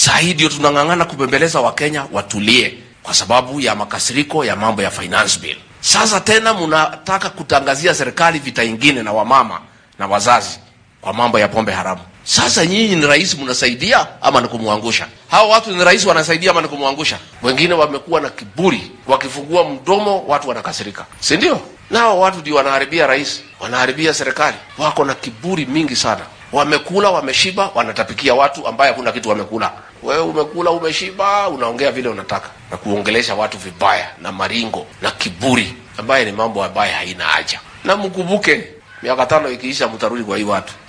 Saa hii ndio tunang'ang'ana kubembeleza Wakenya watulie kwa sababu ya makasiriko ya mambo ya finance bill. Sasa tena mnataka kutangazia serikali vita ingine na wamama na wazazi kwa mambo ya pombe haramu. Sasa nyinyi ni rais mnasaidia ama ni kumwangusha? Hao watu ni rais wanasaidia ama ni kumwangusha? Wengine wamekuwa na kiburi, wakifungua mdomo watu wanakasirika, si ndio? Nao watu ndio wanaharibia rais, wanaharibia serikali, wako na kiburi mingi sana. Wamekula, wameshiba, wanatapikia watu ambaye hakuna kitu wamekula. Wewe umekula, umeshiba, unaongea vile unataka na kuongelesha watu vibaya na maringo na kiburi, ambaye ni mambo ambaye haina haja. Na mkumbuke miaka tano ikiisha, mtarudi kwa hii watu